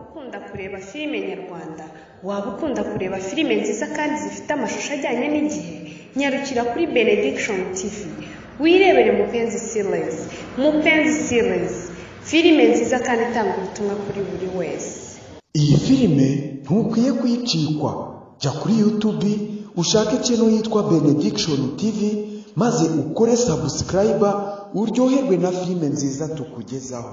ukunda kureba filime nyarwanda, waba ukunda kureba filime nziza kandi zifite amashusho ajyanye n'igihe, nyarukira kuri Benediction TV, wirebere Mupenzi Series, Mupenzi Series, filime nziza kandi itanga ubutumwa kuri buri wese. iyi filime ntukwiye kuyicikwa jya kuri yutubi ushake ikintu yitwa benediction tv maze ukore sabusikarayiba uryoherwe na filime nziza tukugezaho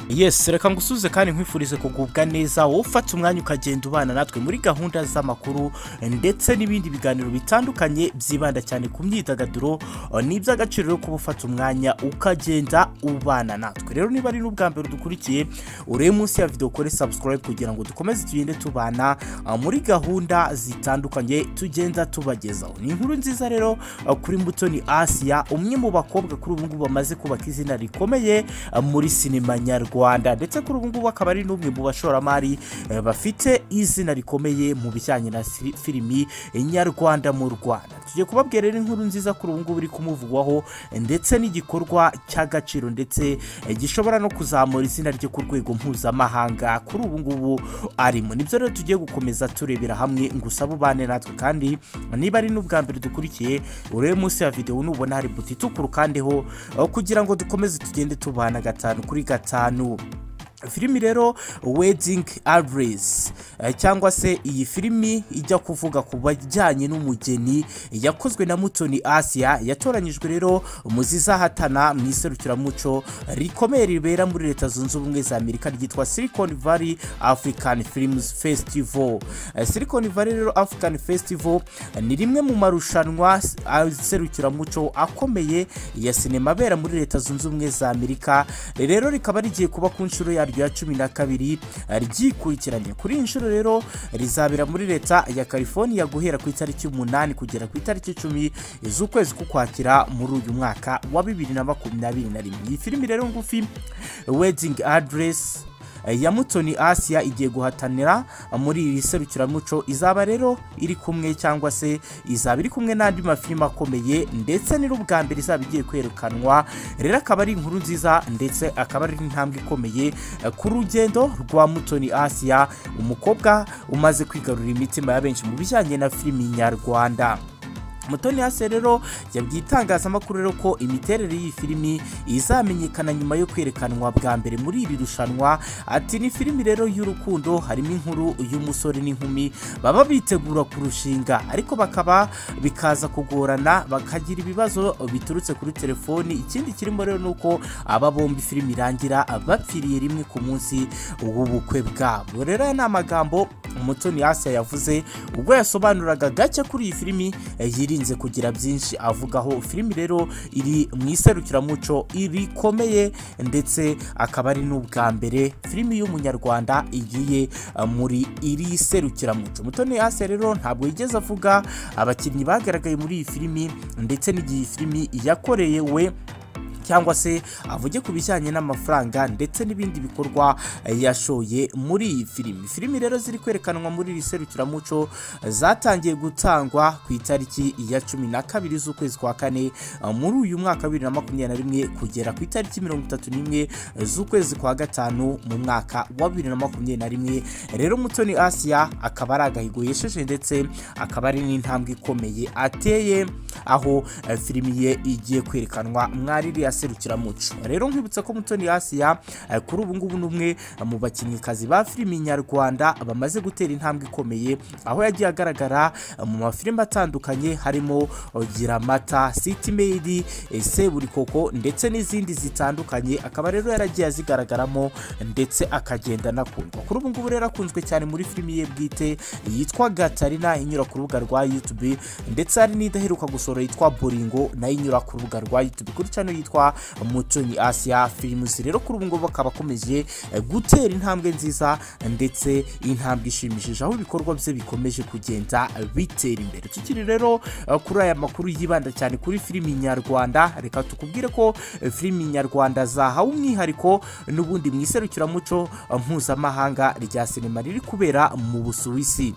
yesi reka ngusubize kandi nkwifurize kugubwa neza wowe ufata umwanya ukagenda ubana natwe muri gahunda z'amakuru ndetse n'ibindi biganiro bitandukanye byibanda cyane ku myidagaduro ni iby'agaciro rero kuba ufata umwanya ukagenda ubana natwe rero niba ari n'ubwa mbere dukurikiye urebe munsi ya video ukore subscribe kugira ngo dukomeze tugende tubana ah, muri gahunda zitandukanye tugenda tubagezaho ni inkuru nziza rero ah, kuri mbutoni asiya umwe mu bakobwa kuri ubu ngubu bamaze kubaka izina rikomeye ah, muri sinema nyarwanda ndetse kuri ubu ngubu akaba ari n'umwe mu bashoramari eh, bafite izina rikomeye mu bijyanye na si- filimi nyarwanda mu rwanda tugiye kubabwira rero inkuru nziza kuri ubu ngubu iri kumuvugwaho eh, ndetse n'igikorwa cy'agaciro ndetse eh, gishobora no kuzamura izina rye ku rwego mpuzamahanga kuri ubu ngubu arimo nibyo rero tugiye gukomeza turebera hamwe ngo usabe ubane natwe kandi niba ari n'ubwa mbere dukurikiye urebe munsi ya videwo nubona hari buto itukura ukandeho eh, kugira ngo dukomeze tugende tubana gatanu kuri gatanu filimi rero wedding address eh, cyangwa se iyi filimi ijya kuvuga ku bajyanye n'umugeni yakozwe na mutoni asia yatoranyijwe rero mu zizahatana mu iserukiramuco rikomeye ribera muri leta zunze ubumwe za amerika ryitwa silicon valley african films festival Eh, silicon valley rero african festival eh, ni rimwe mu marushanwa s- a- serukiramuco akomeye ya sinema abera muri leta zunze ubumwe za amerika rero rikaba rigiye kuba ku nshuro yaryo ya cumi na kabiri eh, ryikurikiranye kuri iyi nshuro rero rizabera muri leta ya california guhera ku itariki umunani kugera ku itariki icumi z'ukwezi k'ukwakira muri uyu mwaka wa bibiri na makumyabiri na rimwe iyi filimi rero ngufi wedding address ya mutoni asiya igiye guhatanira muri iri serukiramuco izaba rero iri kumwe cyangwa se izaba iri kumwe n'andi mafilime akomeye ndetse ni n'ubwa mbere izaba igiye kwerekanwa rero akaba ari inkuru nziza ndetse akaba ari intambwe ikomeye eh, ku rugendo rwa mutoni asiya umukobwa umaze kwigarurira imitima ya benshi mu bijyanye na filimi nyarwanda mutoni hasi rero yabwiye itangazamakuru rero ko imiterere y'iyi filimi izamenyekana nyuma yo kwerekanwa bwa mbere muri iri rushanwa ati ni filimi rero y'urukundo harimo inkuru y'umusore n'inkumi baba bitegura kurushinga ariko bakaba bikaza kugorana bakagira ibibazo biturutse kuri telefoni ikindi kirimo rero ni uko aba bombi filimi irangira bapfiriye rimwe ku munsi w'ubukwe bwabo rero aya ni amagambo mutoni hasi yavuze ubwo yasobanuraga gake kuri iyi filimi eh, yirinze kugira byinshi avugaho filimi rero iri mu iserukiramuco rikomeye ndetse akaba ari n'ubwa mbere filimi y'umunyarwanda igiye eh, muri iri serukiramuco mutoni hasi rero ntabwo yigeze avuga abakinnyi bagaragaye muri iyi filimi ndetse n'igihe iyi filimi yakorewe cyangwa se avuge ku bijyanye n'amafaranga ndetse n'ibindi bikorwa eh, yashoye muri iyi filimi filimi rero ziri kwerekanwa muri iri serukiramuco eh, zatangiye gutangwa ku itariki ya cumi na kabiri z'ukwezi kwa kane eh, muri uyu mwaka wa bibiri na makumyabiri na rimwe kugera ku itariki mirongo itatu n'imwe z'ukwezi kwa gatanu mu mwaka wa bibiri na makumyabiri na rimwe rero mutoni asiya akaba ari agahigo yesheje ndetse akaba ari n'intambwe ikomeye ateye aho eh, filimi ye igiye kwerekanwa mwari ririya serukiramuco rero nkwibutsa ko mutoni asiya eh, kuri ubu ngubu ni umwe eh, mu bakinnyikazi ba filimi nyarwanda bamaze gutera intambwe ikomeye aho yagiye agaragara eh, mu mafilime atandukanye harimo oh, gira amata city made eh, seburikoko ndetse n'izindi zitandukanye akaba rero yaragiye azigaragaramo ndetse akagenda anakundwa kuri ubu ngubu rero akunzwe cyane muri filimi ye bwite yitwa gatarina inyura ku rubuga rwa youtube ndetse hari n'idaheruka gusohora yitwa boringo nayo inyura ku rubuga rwa youtube kuri channel yitwa mutoni asia films rero kuri ubu ngubu akaba akomeje eh, gutera intambwe nziza ndetse intambwe ishimishije aho ibikorwa bye bikomeje kugenda bitera imbere tukiri rero eh, kuri aya makuru yibanda cyane kuri filimi nyarwanda reka tukubwire ko eh, filimi nyarwanda zahawe umwihariko n'ubundi mu iserukiramuco eh, mpuzamahanga rya sinema riri kubera mu busuwisi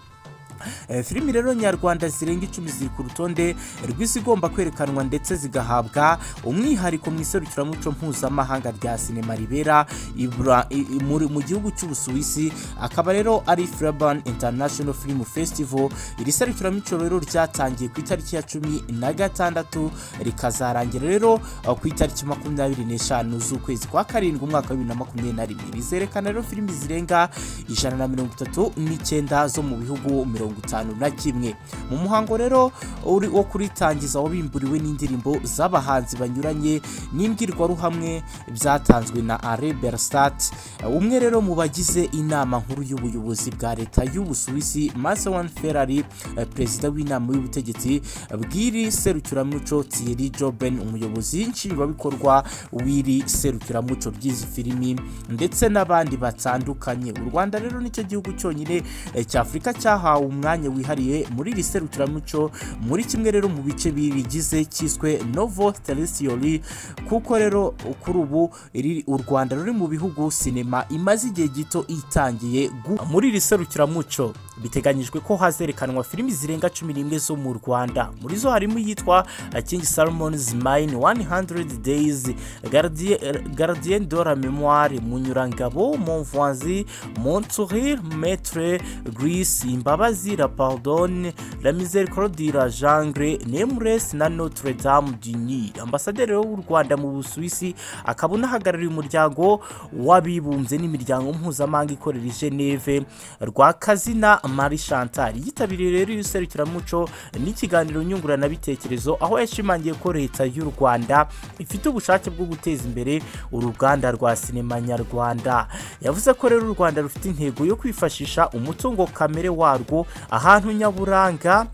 Eh, filimi rero nyarwanda zirenga icumi ziri ku rutonde rw'izigomba kwerekanwa ndetse zigahabwa umwihariko mu iserukiramuco mpuzamahanga rya sinema ribera ibra- i- i- muri- mu gihugu cy'ubusuwisi akaba rero ari Freiburg International Film Festival iri serukiramuco rero ryatangiye ku itariki ya cumi na gatandatu rikazarangira rero eh, ku itariki makumyabiri n'eshanu z'ukwezi kwa karindwi umwaka wa bibiri na makumyabiri na rimwe rizerekana rero filimi zirenga ijana na mirongo itatu n'icyenda zo mu bihugu mirongo itanu na kimwe mu muhango rero uri wo kuritangiza wabimburiwe n'indirimbo z'abahanzi banyuranye n'imbwirwaruhamwe byatanzwe na Alain Berstadt umwe rero mu bagize inama nkuru y'ubuyobozi bwa leta y'ubusuwisi Marcelin Ferrari eh, perezida w'inama y'ubutegetsi bw'iri serukiramuco Thierry Joben umuyobozi nshingwabikorwa w'iri serukiramuco ry'izi filimi ndetse n'abandi batandukanye u rwanda rero nicyo gihugu cyonyine eh, cy'afurika cyahawe umwanya wihariye muri iri serukiramuco muri kimwe rero mu bice bigize cyiswe novo teresitori kuko rero kuri ubu iri- u rwanda ruri mu bihugu sinema imaze igihe gito itangiye gu- muri iri serukiramuco biteganyijwe ko hazerekanwa filimi zirenga cumi n'imwe zo mu rwanda muri zo harimo iyitwa eh, king salmons mine 100 days Gardie- eh, gardien de la memoire munyurangabo monvoisin monsourire maître grise imbabazi la pardon la miséricorde la jangre nameless na notre dame du nil ambasaderi rero w'u rwanda mu busuwisi akaba unahagarariye umuryango w'abibumbye n'imiryango mpuzamahanga ikorera i geneve rwakazina marie chantal yitabiriye rero iri serukiramuco n'ikiganiro nyunguranabitekerezo aho yashimangiye ko leta y'u rwanda ifite ubushake bwo guteza imbere uruganda rwa sinema nyarwanda yavuze ko rero u rwanda rufite intego yo kwifashisha umutungo kamere warwo ahantu nyaburanga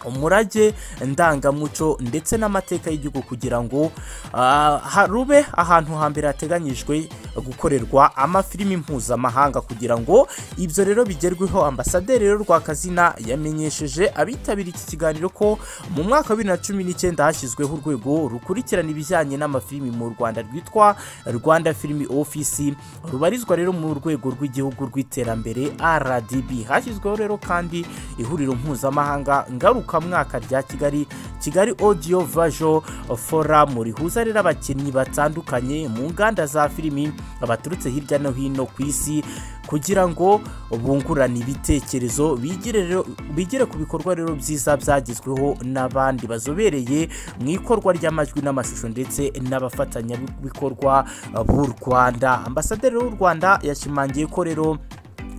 umurage ndangamuco ndetse n'amateka y'igihugu kugira ngo ah, ha- rube ahantu hambere hateganyijwe gukorerwa amafilimi mpuzamahanga kugira ngo ibyo rero bigerweho ambasaderi rero rwakazina yamenyesheje abitabiriye iki kiganiro ko mu mwaka wa bibiri na cumi n'icyenda hashyizweho urwego rukurikirana ibijyanye n'amafilimi mu rwanda rwitwa rwanda filimi ofisi rubarizwa rero mu rwego rw'igihugu rw'iterambere rdb hashyizweho rero kandi ihuriro mpuzamahanga ngarukamwaka rya kigali kigali audio visual forum rihuza rero abakinnyi batandukanye mu nganda za filimi baturutse hirya no hino ku isi kugira ngo bungurane ibitekerezo bigire rero- bigire ku bikorwa rero byiza byagezweho n'abandi bazobereye mu ikorwa ry'amajwi n'amashusho ndetse n'abafatanyabikorwa b'u rwanda ambasaderi w'u rwanda yashimangiye ko rero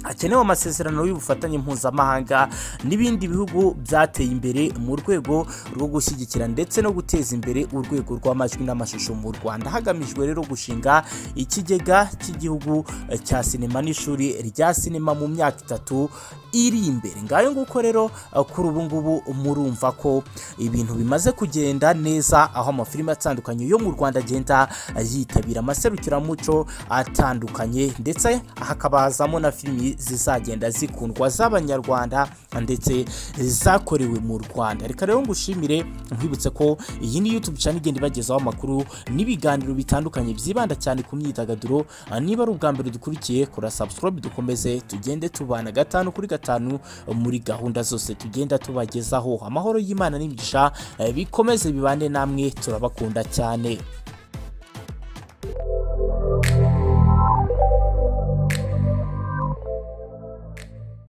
hakenewe amasezerano y'ubufatanye mpuzamahanga n'ibindi bihugu byateye imbere mu rwego rwo gushyigikira ndetse no guteza imbere urwego rw'amajwi n'amashusho mu rwanda hagamijwe rero gushinga ikigega cy'igihugu eh, cya sinema n'ishuri rya sinema mu myaka itatu iri imbere ngayo nguko rero eh, kuri ubu ngubu murumva ko ibintu bimaze kugenda neza aho amafilimi atandukanye yo mu rwanda agenda yitabira amaserukiramuco atandukanye ndetse hakaba hazamo na filimi zizagenda zikundwa z'abanyarwanda ndetse zakorewe mu rwanda reka rero ngushimire nkwibutse ko iyi ni youtube cyane igenda ibagezaho amakuru n'ibiganiro bitandukanye byibanda cyane ku myidagaduro niba ari ubwa mbere dukurikiye kora subscribe dukomeze tugende tubana gatanu kuri gatanu muri gahunda zose tugenda tubagezaho amahoro y'imana n'imigisha eh, bikomeze bibane namwe turabakunda cyane